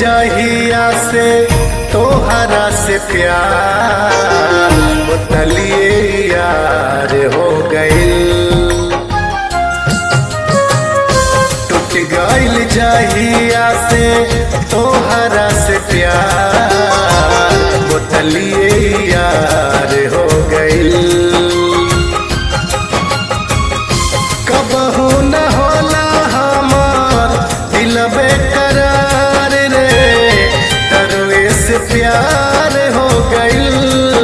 जहिया से तोहरा से प्यार बोतलिए यार हो गइल टूट गइल जहिया से तोहरा से प्यार बोतलिए यार हो गइल कबहू न होला हमार दिल बेकरार रे तरुए से प्यार हो गइल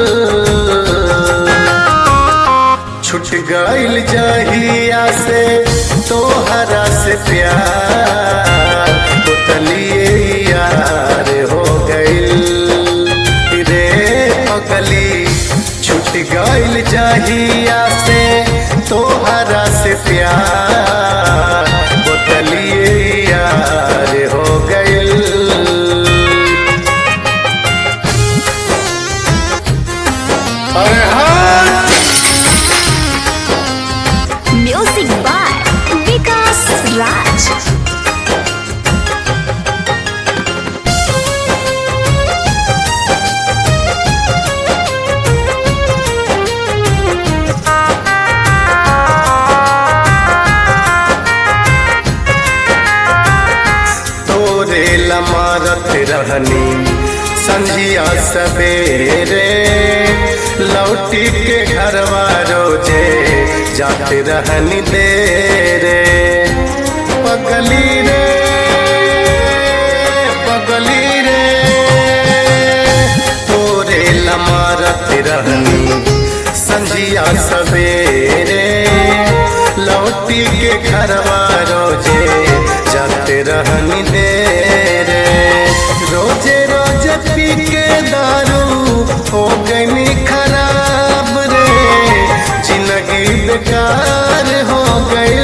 छुट गइल जहिया से तोहरा से प्यार बोतलिए यार हो गइल रे पगली छुट गइल जहिया से तोहरा से प्यार बोतलिए यार हो गइल अरे हाँ Music by Vikas Raj. तोरे लमारत रहनी संझिया सवेरे लौटी के घरवा रोजे जाते रहनी देरे पगली रे पगली रे तोरे लमारत रहनी संझिया सवेरे लौटी के घरवा रोजे जाते रहनी देरे रोजे रोजे पी के दारू हो गई खराब रे जिंदगी बेकार हो गई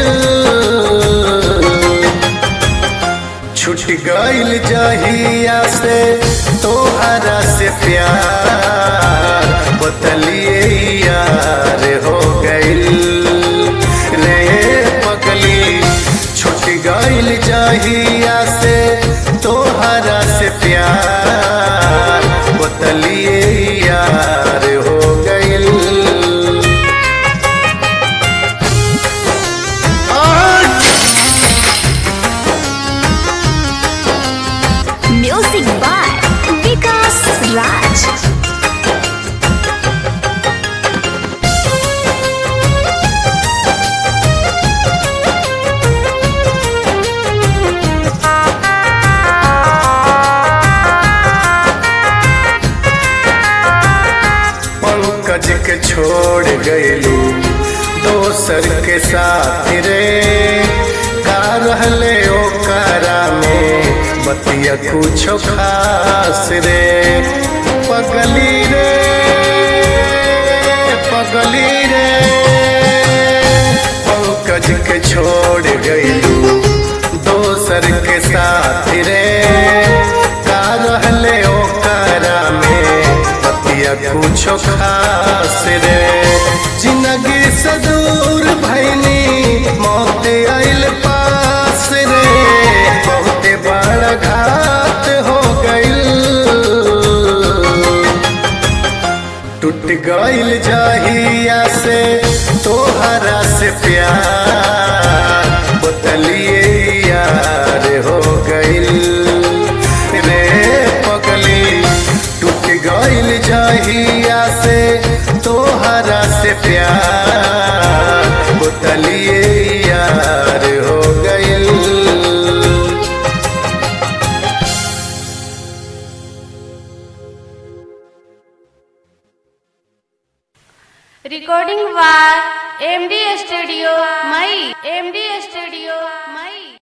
छुट गइल जहिया से तोहरा से प्यार बतलिए यार हो गइल रे पगली छुट गइल जहिया से तोहरा से प्यार बतलिए यार हो गइल Music by Vikas Raj. Pankaj के छोड़ गइलू दोसर के साथ रे का रहले ओकरा में बतिया कुछो खास रे पगली रे पगली रे पंकज के छोड़ गइलू दोसर के साथ रे का रहले ओकरा में बतिया कुछो खास रे जिंदगी से दूर भैनी मौत आइल पास रे बहुते बड़ा घात हो गइल टूट गइल जहिया से तोहरा से प्यार बोतलिए यार हो गइल रे पगली टूट गइल जहिया से तोहरा से प्यार बोतलिए यार हो गइल Recording by M.